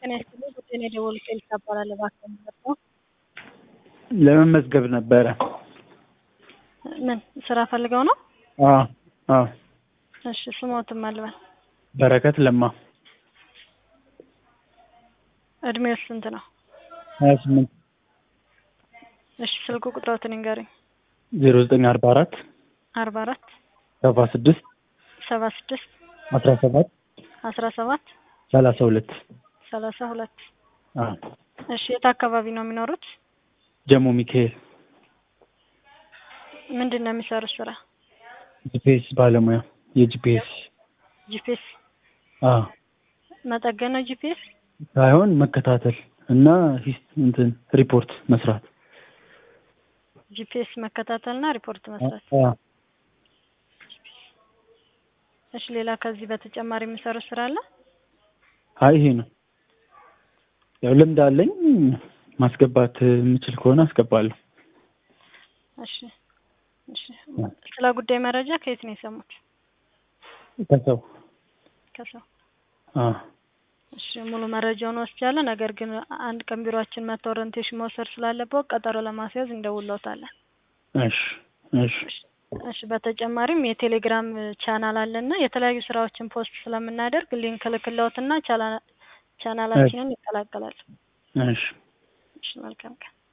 ጤና ይስጥልኝ ጉዳይ ነው የደወሉት ኤልሳ እባላለሁ እባክዎ ምንድነው? ለመመዝገብ ነበረ። ምን ስራ ፈልገው ነው? አዎ አዎ። እሺ ስሞትን ማልበል በረከት ለማ እድሜው ስንት ነው? ሀያ ስምንት እሺ ስልክ ቁጥሮትን ይንገሩኝ። ዜሮ ዘጠኝ አርባ አራት አርባ አራት ሰባ ስድስት ሰባ ስድስት አስራ ሰባት አስራ ሰባት ሰላሳ ሁለት ሰላሳ ሁለት አዎ እሺ የት አካባቢ ነው የሚኖሩት? ጀሞ ሚካኤል ምንድን ነው የሚሰሩት ስራ? ጂፒኤስ ባለሙያ የጂፒኤስ ጂፒኤስ አዎ መጠገን ነው ጂፒኤስ? ሳይሆን መከታተል እና ሂስ እንትን ሪፖርት መስራት ጂፒኤስ መከታተልና ሪፖርት መስራት። አዎ እሺ ሌላ ከዚህ በተጨማሪ የሚሰሩት ስራ አለ? አይ ይሄ ነው። ያው ልምድ አለኝ ማስገባት የምችል ከሆነ አስገባለሁ። እሺ እሺ ስለ ጉዳይ መረጃ ከየት ነው የሰሙት? ከሰው ከሰው አዎ እሺ ሙሉ መረጃውን ወስጃለሁ። ነገር ግን አንድ ቀን ቢሮአችን መጥተው ኦሪንቴሽን መውሰድ ስላለበት ቀጠሮ ለማስያዝ እንደውለውታለን። እሺ እሺ እሺ በተጨማሪም የቴሌግራም ቻናል አለና የተለያዩ ስራዎችን ፖስት ስለምናደርግ ሊንክ ልክለውትና ቻናላችንን ይቀላቀላሉ። እሺ እሺ መልካም ቀን።